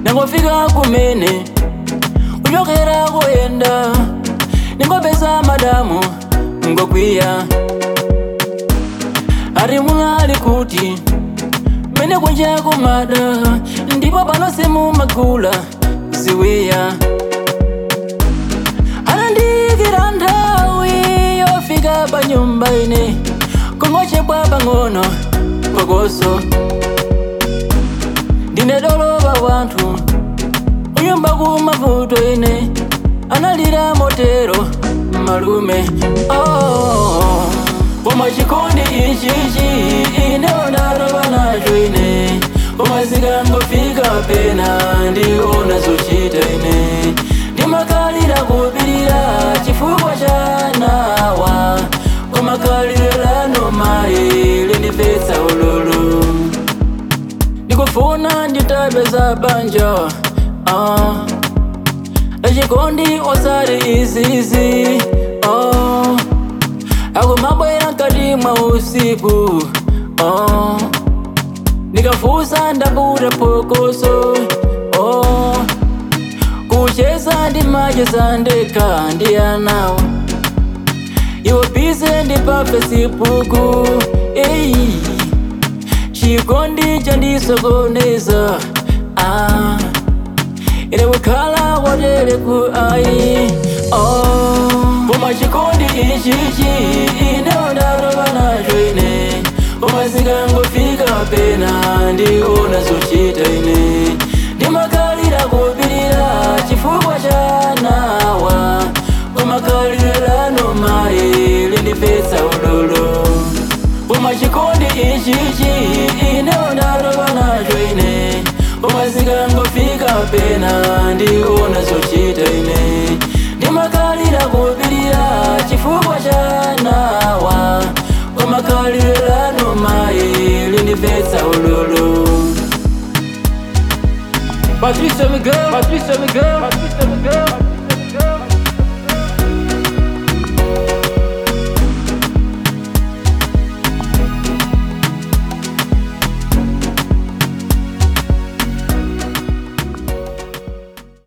nangofika kumene kuchokera kuyenda ningopeza madamu ngokwiya ari munali kuti mene kunja kumada ndipo panonse mumagula ziwiya anandiyikira nthawi yofika pa nyumba ine kongochepwa pang'ono pokoso ndine dolopa wanthu kunyumba kumavuto ine analira motero malume oh. koma chikondi ichichi ine ndalowa nacho ine koma zikangofika pena ndiona zochita ine ndimakalira kupirira chifukwa cha nawa koma kalire lano mayi lindipetsa ululu ndikufuna nditapeza banja ah. lachikondi osati izizi oh. akumabwera mkati mwa usiku oh. ndikafusa ndaputa pokoso oh. kucheza ndimacheza ndekha ndi anawa iwo bize ndi pa fesibuku eyi chikondi chandisokoneza ah. ine kukhala wotere ku ayi oh. koma chikondi ichichi ine ndalowa nacho ine koma zikangofika pena ndiona zochita ine ndimakalira kupirira chifukwa cha nawa koma kalire lano mayi lindipetsa ululu koma chikondi ichichi ine ndalowa nacho ine koma zikangofika pena ndiona zochita ine ndimakalira kupirira chifukwa cha nawa koma kalire lano mayi lindipetsa ululu Patricia Miguel, Patricia Miguel, Patricia Miguel.